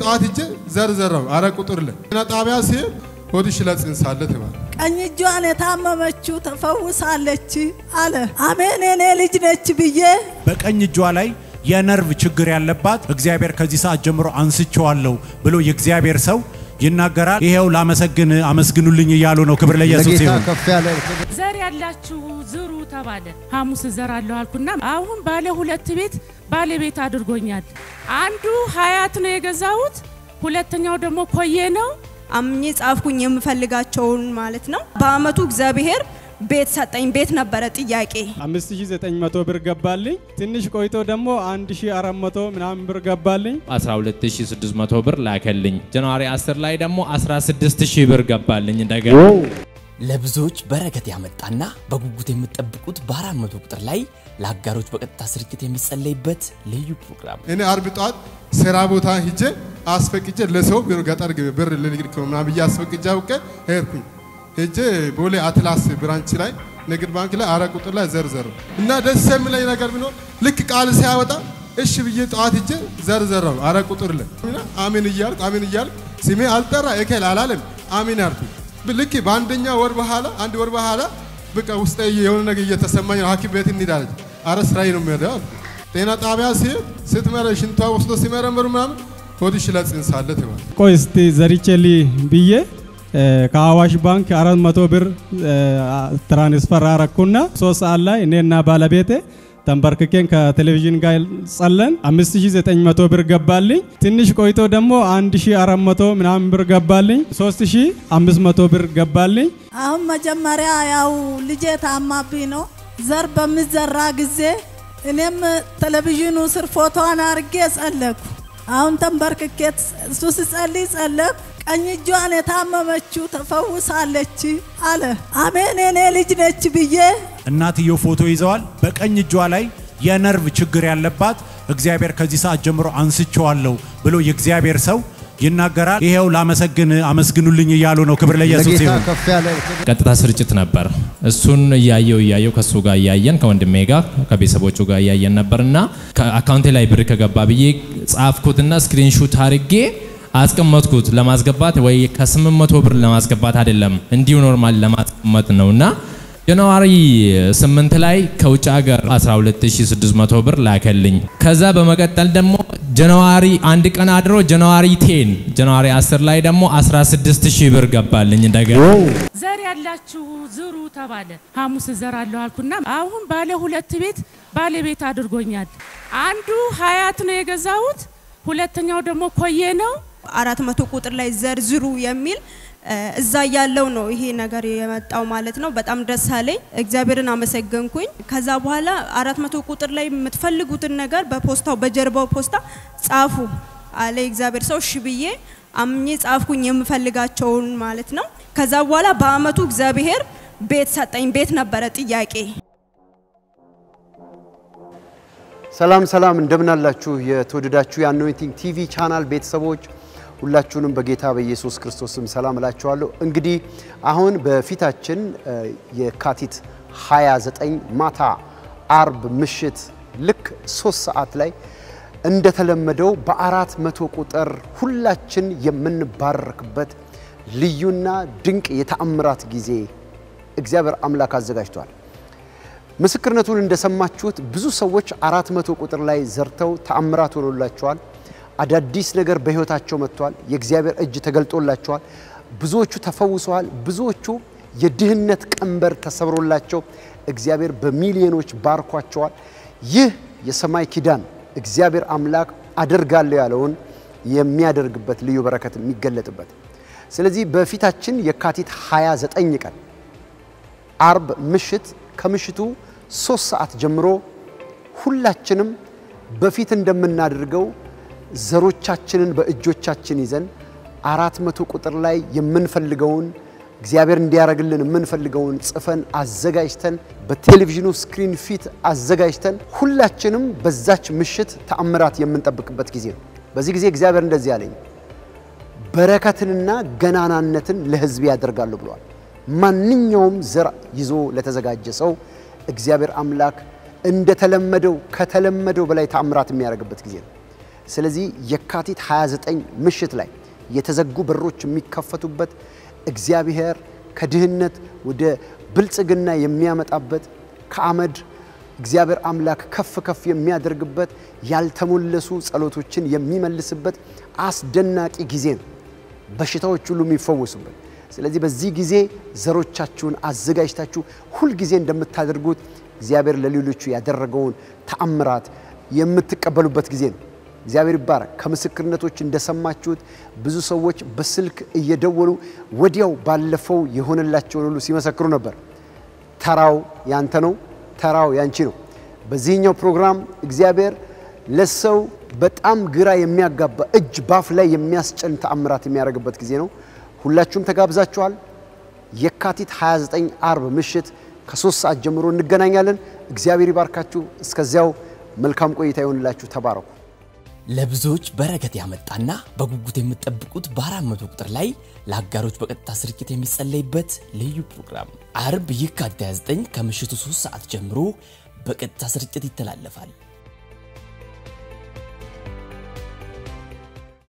ጠዋት ሂጄ ዘርዘራው አረ ቁጥር ላይ ጤና ጣቢያ ሲሄድ ሆድሽ ለጽንስ አለ ተባለ። ቀኝ እጇን የታመመችው ተፈውሳለች አለ። አሜን የኔ ልጅ ነች ብዬ በቀኝ እጇ ላይ የነርቭ ችግር ያለባት እግዚአብሔር ከዚህ ሰዓት ጀምሮ አንስቼዋለሁ ብሎ የእግዚአብሔር ሰው ይናገራል። ይሄው ላመሰግን አመስግኑልኝ እያሉ ነው። ክብር ለኢየሱስ ለጌታ ይሁን። ከፍ ያለ ዘር ያላችሁ ዝሩ ተባለ። ሐሙስ እዘራለሁ አልኩና አሁን ባለ ሁለት ቤት ባለቤት አድርጎኛል። አንዱ ሀያት ነው የገዛሁት፣ ሁለተኛው ደግሞ ኮዬ ነው። አምኜ ጻፍኩኝ የምፈልጋቸውን ማለት ነው። በአመቱ እግዚአብሔር ቤት ሰጠኝ። ቤት ነበረ ጥያቄ 5900 ብር ገባልኝ። ትንሽ ቆይቶ ደግሞ 1400 ምናምን ብር ገባልኝ። 12600 ብር ላከልኝ። ጃንዋሪ 10 ላይ ደግሞ 16000 ብር ገባልኝ እንደገና ለብዙዎች በረከት ያመጣና በጉጉት የምትጠብቁት በአራት መቶ ቁጥር ላይ ለአጋሮች በቀጥታ ስርጭት የሚጸለይበት ልዩ ፕሮግራም እኔ አርብ ጠዋት ስራ ቦታ ሂጄ አስፈቅጄ ለሰው ብር ገጠር ግቢ ብር ልንግድ ምናምን ብዬ አስፈቅጄ አውቄ ሄድኩኝ። ሄጄ ቦሌ አትላስ ብራንች ላይ ንግድ ባንክ ላይ አረ ቁጥር ላይ ዘርዘሩ እና ደስ የሚለኝ ነገር ቢኖር ልክ ቃል ሲያወጣ እሺ ብዬ ጠዋት ሂጄ ዘርዘራው አረ ቁጥር ላይ እና አሜን እያልኩ አሜን እያልኩ ስሜ አልጠራ እከል አላለም አሜን ያልኩኝ ልክ በአንደኛ ወር በኋላ አንድ ወር በኋላ በቃ ውስጤ የሆነ ነገር እየተሰማኝ ነው። ሐኪም ቤት እንሄዳለን። አረ ስራዬ ነው የሚሄደው አልኩ። ጤና ጣቢያ ሲሄድ ስትመረ ሽንቷ ወስዶ ሲመረምሩ ምናምን ሆድሽ ለጽንስ አለ ተባለ። ቆይ እስቲ ዘሪቼሊ ብዬ እ፣ ከአዋሽ ባንክ 400 ብር እ፣ ትራንስፈር አረኩና ሶስት ሰዓት ላይ እኔና ባለቤቴ ተንበርክኬን ከቴሌቪዥን ጋር ጸለን 5900 ብር ገባልኝ። ትንሽ ቆይቶ ደግሞ 1400 ምናምን ብር ገባልኝ። 3500 ብር ገባልኝ። አሁን መጀመሪያ ያው ልጄ ታማብኝ ነው። ዘር በሚዘራ ጊዜ እኔም ቴሌቪዥኑ ስር ፎቶዋን አርጌ ጸለኩ። አሁን ተንበርክኬ እሱ ስጸልይ ጸለኩ። ቀኝ እጇን የታመመችው ተፈውሳለች አለ። አሜን የኔ ልጅ ነች ብዬ እናትየው ፎቶ ይዘዋል። በቀኝ እጇ ላይ የነርቭ ችግር ያለባት እግዚአብሔር ከዚህ ሰዓት ጀምሮ አንስቼዋለሁ ብሎ የእግዚአብሔር ሰው ይናገራል። ይሄው ላመሰግን አመስግኑልኝ እያሉ ነው። ክብር ለኢየሱስ ለጌታ ይሁን። ከፍ ያለ ቀጥታ ስርጭት ነበር። እሱን እያየው እያየው ከሱ ጋር እያየን ከወንድሜ ጋር ከቤተሰቦቹ ጋር እያየን ነበር እና ከአካውንቴ ላይ ብር ከገባ ብዬ ጻፍኩትና ስክሪንሹት አድርጌ አስቀመጥኩት ለማስገባት ወይ ከ800 ብር ለማስገባት አይደለም እንዲሁ ኖርማል ለማስቀመጥ ነው እና ጃንዋሪ 8 ላይ ከውጭ ሀገር 12600 ብር ላከልኝ። ከዛ በመቀጠል ደግሞ ጃንዋሪ አንድ ቀን አድሮ ጃንዋሪ 10 ጃንዋሪ 10 ላይ ደግሞ 16000 ብር ገባልኝ እንደገና ዘር ያላችሁ ዝሩ ተባለ። ሐሙስ እዘራለሁ አልኩና አሁን ባለ ሁለት ቤት ባለቤት አድርጎኛል። አንዱ ሀያት ነው የገዛሁት፣ ሁለተኛው ደግሞ ኮዬ ነው። አራት መቶ ቁጥር ላይ ዘርዝሩ የሚል እ፣ እዛ ያለው ነው ይሄ ነገር የመጣው ማለት ነው። በጣም ደስ አለኝ። እግዚአብሔርን አመሰገንኩኝ። ከዛ በኋላ አራት መቶ ቁጥር ላይ የምትፈልጉትን ነገር በፖስታው በጀርባው ፖስታ ጻፉ አለ እግዚአብሔር ሰው። እሺ ብዬ አምኜ ጻፍኩኝ የምፈልጋቸውን ማለት ነው። ከዛ በኋላ በአመቱ እግዚአብሔር ቤት ሰጠኝ። ቤት ነበረ ጥያቄ ሰላም ሰላም፣ እንደምናላችሁ የተወደዳችሁ የአኖይንቲንግ ቲቪ ቻናል ቤተሰቦች ሁላችሁንም በጌታ በኢየሱስ ክርስቶስም ሰላም እላችኋለሁ። እንግዲህ አሁን በፊታችን እ፣ የካቲት 29 ማታ አርብ ምሽት ልክ ሶስት ሰዓት ላይ እንደተለመደው በአራት መቶ ቁጥር ሁላችን የምንባረክበት ልዩና ድንቅ የተአምራት ጊዜ እግዚአብሔር አምላክ አዘጋጅቷል። ምስክርነቱን እንደሰማችሁት ብዙ ሰዎች አራት መቶ ቁጥር ላይ ዘርተው ተአምራት ሆኖላቸዋል። አዳዲስ ነገር በሕይወታቸው መጥቷል። የእግዚአብሔር እጅ ተገልጦላቸዋል። ብዙዎቹ ተፈውሰዋል። ብዙዎቹ የድህነት ቀንበር ተሰብሮላቸው እግዚአብሔር በሚሊዮኖች ባርኳቸዋል። ይህ የሰማይ ኪዳን እግዚአብሔር አምላክ አደርጋለሁ ያለውን የሚያደርግበት ልዩ በረከት የሚገለጥበት ስለዚህ በፊታችን የካቲት 29 ቀን አርብ ምሽት ከምሽቱ ሶስት ሰዓት ጀምሮ ሁላችንም በፊት እንደምናደርገው ዘሮቻችንን በእጆቻችን ይዘን አራት መቶ ቁጥር ላይ የምንፈልገውን እግዚአብሔር እንዲያደርግልን የምንፈልገውን ጽፈን አዘጋጅተን በቴሌቪዥኑ ስክሪን ፊት አዘጋጅተን ሁላችንም በዛች ምሽት ተአምራት የምንጠብቅበት ጊዜ ነው። በዚህ ጊዜ እግዚአብሔር እንደዚህ አለኝ፣ በረከትንና ገናናነትን ለሕዝብ ያደርጋሉ ብሏል። ማንኛውም ዘር ይዞ ለተዘጋጀ ሰው እግዚአብሔር አምላክ እንደተለመደው ከተለመደው በላይ ተአምራት የሚያደርግበት ጊዜ ነው። ስለዚህ የካቲት 29 ምሽት ላይ የተዘጉ በሮች የሚከፈቱበት እግዚአብሔር ከድህነት ወደ ብልጽግና የሚያመጣበት ከአመድ እግዚአብሔር አምላክ ከፍ ከፍ የሚያደርግበት ያልተሞለሱ ጸሎቶችን የሚመልስበት አስደናቂ ጊዜ ነው። በሽታዎች ሁሉ የሚፈወሱበት። ስለዚህ በዚህ ጊዜ ዘሮቻችሁን አዘጋጅታችሁ ሁልጊዜ እንደምታደርጉት እግዚአብሔር ለሌሎቹ ያደረገውን ተአምራት የምትቀበሉበት ጊዜ ነው። እግዚአብሔር ይባረክ። ከምስክርነቶች እንደሰማችሁት ብዙ ሰዎች በስልክ እየደወሉ ወዲያው ባለፈው የሆነላቸውን ሁሉ ሲመሰክሩ ነበር። ተራው ያንተ ነው፣ ተራው ያንቺ ነው። በዚህኛው ፕሮግራም እግዚአብሔር ለሰው በጣም ግራ የሚያጋባ እጅ ባፍ ላይ የሚያስጭን ተአምራት የሚያደርግበት ጊዜ ነው። ሁላችሁም ተጋብዛችኋል። የካቲት 29 አርብ ምሽት ከሶስት ሰዓት ጀምሮ እንገናኛለን። እግዚአብሔር ይባርካችሁ። እስከዚያው መልካም ቆይታ ይሆንላችሁ። ተባረኩ። ለብዙዎች በረከት ያመጣና በጉጉት የምትጠብቁት በአራት መቶ ቁጥር ላይ ለአጋሮች በቀጥታ ስርጭት የሚጸለይበት ልዩ ፕሮግራም አርብ የካቲት 29 ከምሽቱ 3 ሰዓት ጀምሮ በቀጥታ ስርጭት ይተላለፋል።